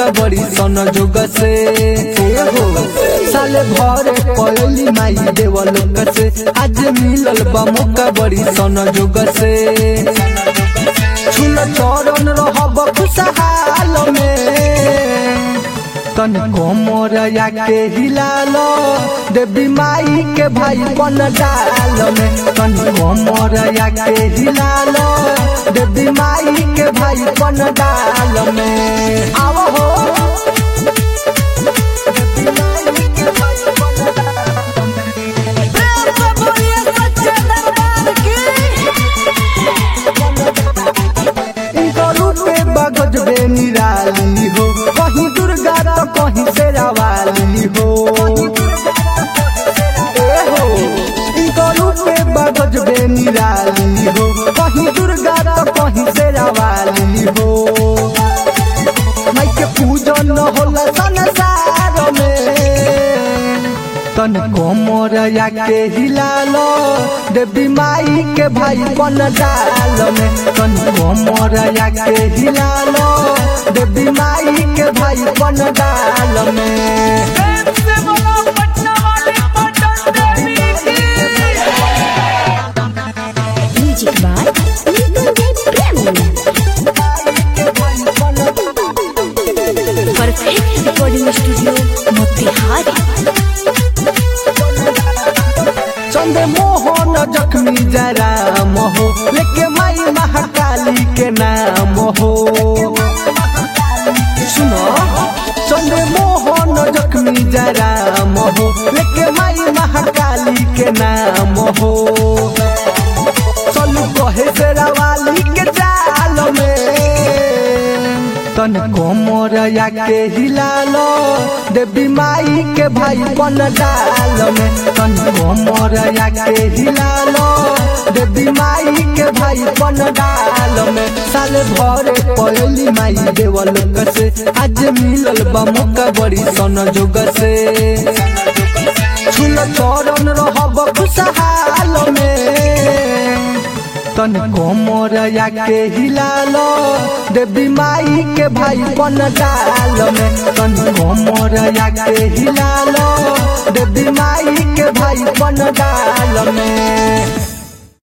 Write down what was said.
मौका बड़ी सन जोग से ए हो साले भरे पयली माई देव लोक से आज मिलल बा मौका बड़ी सन जोग से छुल चरण रहब खुशहाल में तन कोमर के हिलाल देवी माई के भाई बन डाल में तन कोमर के हिलाल देवी माई के भाई बन डाल में आव हो देवी माई के भाई बन डाल में। प्रेम से बोलिए सच्चे दरबार की इनको रूपे बगज बे निराली हो कहीं दुर्गा तो कहीं शेरावाली हो ए हो इनको रूपे बगज बे निराली हो कहीं दुर्गा तो कहीं शेरावाली हो माई के पूजन होला संसार में तन कोमर के हिलाल देवी माई के भाई बन डाल में तन कोमर के हिलाल देवी माई के भाई बन डाल में प्रेम से बोलो पटना वाली पटन देवी की music by Nikunj Premi perfect recording studio Motihari Chand Mohan Zakhmi जरा हो लेके माई महाकाली के नाम हो सुनो चंद मोहन जख्मी जरा हो लेके माई महाकाली के नाम हो चलू कहे शेरावाली के जाल में तन कोमर के हिलाल देवी माई के भाई बन डाल में तन कोमर के हिलाल देवी माई के भाई बन डाल में साल भरे पयली माई देव लोक से आज मिलल बा मौका बड़ी सन जोग से छुल चरण रहब खुशहाल में तन कोमर के हिलाल देवी माई के भाई बन डाल में तन कोमर के हिलाल देवी माई के भाई बन डाल में